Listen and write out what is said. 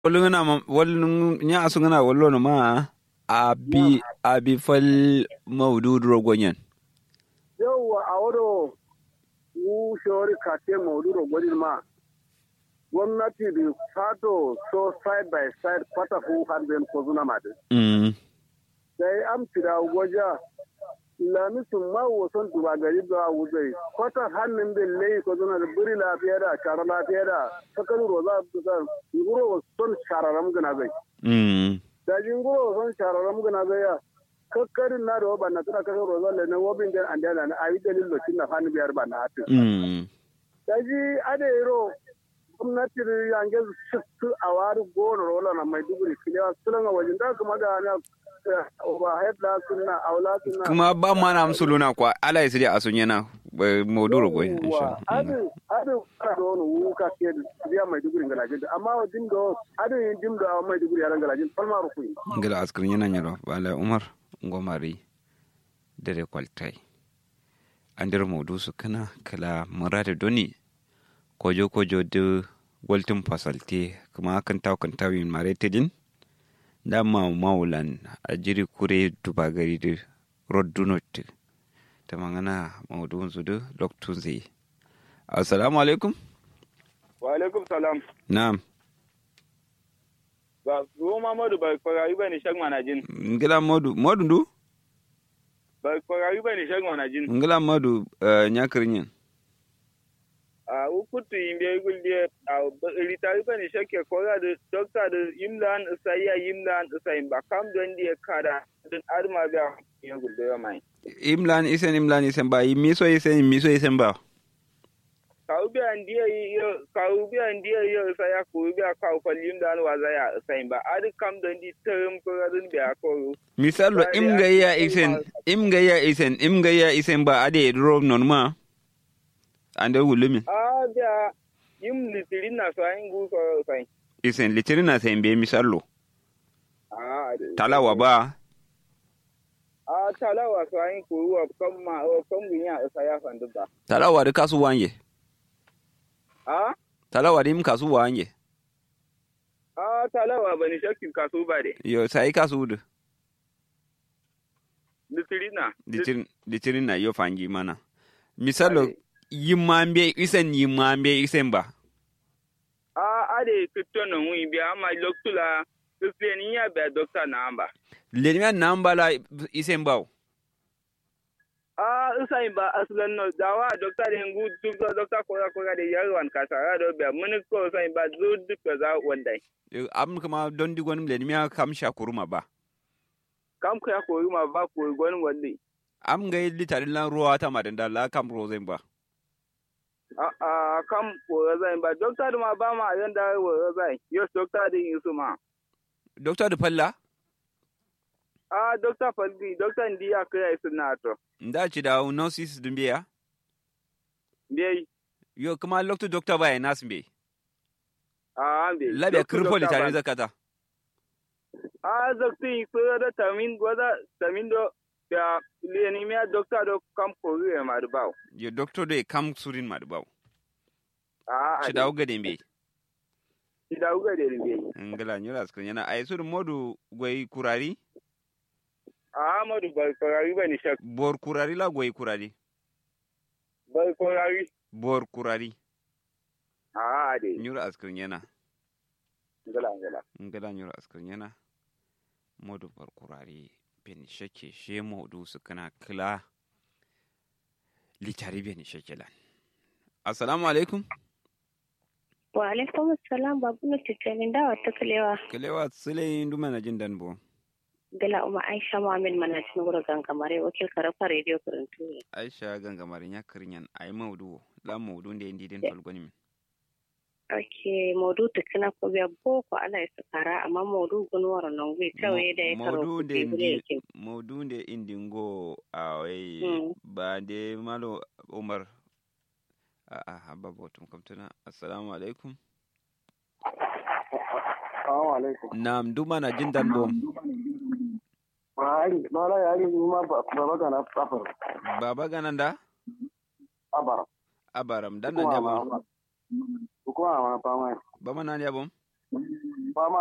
wolungana ma wolung nya asungana wollo ma abi abi fal mawdud rogonyen yawwa a wado wu shawari kate mauduro gwadin ma gwamnati da fato so side by side kwata fu hanben ko zuna ma din mm sai am tira gwaja lami sun ma wasan duba gari da wuzai kwata hannun bin lai ko zuna da buri lafiya da shara lafiya da sakaru roza da nguro son shararam gana zai mm da jinguro son shararam gana zai ya kakkarin na da wa banna tana kasar roza da na wabin den an dana na ayi dalil lokacin na hannu biyar ba na hatin mm daji adero gwamnati yange su a wari gona rola na maiduguri kilewa sulan a wajen da kuma da na overhead la sunna aula sunna kuma ba ma na amsuluna kwa ala isiri asunyena mawdud rogoy Yawwa, adu adu fara da wani wuka ke da biya maiduguri galajin da amma wa dim do adu yin dim do a maiduguri yaran galajin falma rukuni ngila askar nyana nyaro bala umar ngomari dere kwaltai andir mawdu su kana kala murade doni kojo kojo de waltin fasalte kuma kan taw kan tawin mare tedin da ma maulan a jiri kure duba gari de roddunot ta mangana mawdu su de loktun zai assalamu alaikum wa alaikum salam na'am ba ruwa mamadu ba kwarayi ba ni shag manajin ngila modu modu ndu ba kwarayi ba ni shag manajin ngila modu nyakrinyen a ukutu yimbe gulde a ritari ba ni shakke kora da dokta da yimlan isaiya yimlan isayin ba kam don di kada din arma ba ya gulde ya mai imlan isen imlan isen ba miso isen miso isen ba kawu bi an diya yo kawu bi an diya yo isaya ko bi ka ko yimlan wa za ya isayin ba adi kam don di term kora din ba ko misalo Ba, im ya- gaya ya- isen im gaya isen im gaya isen ba ade ro non ma ande wulumi a da yim litirin na so ayin gu so sai isen litirin na sen be misalo a talawa ba a talawa so ayin ko wa kam ma o kam gunya isaya fandu ba talawa de kasu wanje a talawa de im kasu wanje a talawa bani shakkin kaso ba de yo sai kasu de litirina litirin litirin na yo fangi mana misalo yimambe isen yimambe isen ba a ade kitto no wi bi ama loktula kislen ya be doctor na amba lenima nambala isen ba a usai ba aslan no dawa doctor de ngu duk doctor ko ko ga de yarwan kasara do be mun ko usai ba zu duk za wandai am kama don digon lenima kam shakuruma ba kam ko ya ko ma ba ko gon wandi am ga litarin lan ruwa ta madanda la kam rozen ba a a kam ko zai ba doctor ma ba ma yanda wo zai yo doctor de yusu ma doctor de palla a doctor faldi doctor ndi ya kai suna to nda ci da nurses dun biya be yo kuma lokto doctor ba nas be a be labe kirfo litarin zakata a zakti ko da tamin goda tamin do ya leni mi doctor do kam ko ri ma do baw yo doctor de kam surin ma ba a ci da uga de be ci da uga de be ngala nyura skrin yana ay sur modu goy kurari a ma do ba ko ri ba ni shak bor kurari la goy kurari ba ko ri bor kurari a de nyura skrin yana ngala ngala ngala nyura skrin yana modu bor kurari ben shake she modu su kana kila litari ben shake lan assalamu alaikum Wa alaikum salam babu na cikin dawa ta kalewa. kalewa sule nduma na jin dan bo Gala Umar Aisha Muhammad mana cikin wurin gangamare wakil karafa rediyo karantu ne. aisha gangamarin ya kirinyan ay maudu la maudu nde ndi den tolgoni min Ake maudu tukuna ko biya boko ala ya sakara amma maudu gunwar nan gwi kawai da ya karo maudu nde kuɗi bude ndi yake. maudu nde indingo awai Mm. ba de malo umar a a habba botum kamtuna assalamu alaikum assalamu alaikum nam duma na jin dan bom Mahari, mala yari ni ma ba ba ga na safar. baba gananda Abara. abaram dan nan ya bom Kuma ma fama. bama nan ya bom